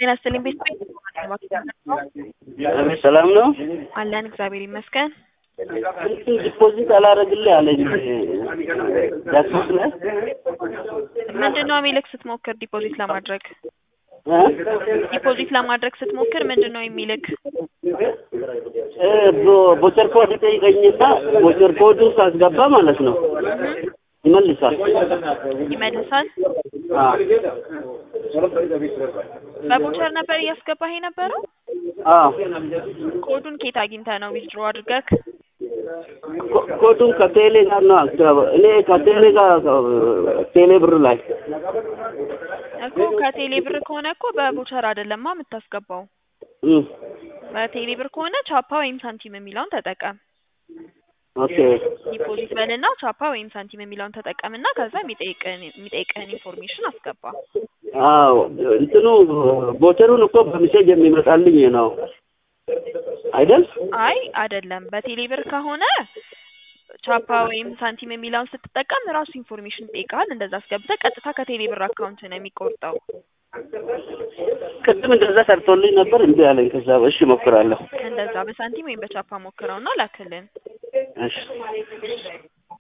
ጤና ይስጥልኝ ቤት አቤት ሰላም ነው። አለን እግዚአብሔር ይመስገን። ዲፖዚት አላረግልህ አለኝ ዳክስ ላይ ምንድን ነው የሚልክ ስትሞክር ዲፖዚት ለማድረግ እ? ዲፖዚት ለማድረግ ስትሞክር ምንድን ነው የሚልክ? እ ቦ- ቦቸር ኮድ ጠይቀኝና ቦቸር ኮዱ ሳስገባ ማለት ነው ይመልሳል። ይመልሳል። አዎ በቦቸር ነበር እያስገባህ የነበረው? አዎ ኮዱን ኬት አግኝተህ ነው ዊዝድሮ አድርገህ? ኮ- ኮዱን ከቴሌ ጋር ነው አስገባ እኔ ከቴሌ ጋር ቴሌ ብር ላይ እኮ ከቴሌ ብር ከሆነ እኮ በቦቸር አይደለማ የምታስገባው። እም፣ በቴሌ ብር ከሆነ ቻፓ ወይም ሳንቲም የሚለውን ተጠቀም። ኦኬ ዲፖዚት በልና ቻፓ ወይም ሳንቲም የሚለውን ተጠቀምና ከዛ የሚጠይቅህን የሚጠይቅህን ኢንፎርሜሽን አስገባ። አዎ እንትኑ ቦቸሩን እኮ በሚሴጅ የሚመጣልኝ ነው አይደል? አይ አይደለም፣ በቴሌ ብር ከሆነ ቻፓ ወይም ሳንቲም የሚለውን ስትጠቀም ራሱ ኢንፎርሜሽን ይጠይቃል። እንደዛ አስገብተህ ቀጥታ ከቴሌ ብር አካውንት ነው የሚቆርጠው። ቅድም እንደዛ ሰርቶልኝ ነበር እምቢ አለኝ። ከዛ እሺ እሞክራለሁ። እንደዛ በሳንቲም ወይም በቻፓ ሞክረውና ላክልን። እሺ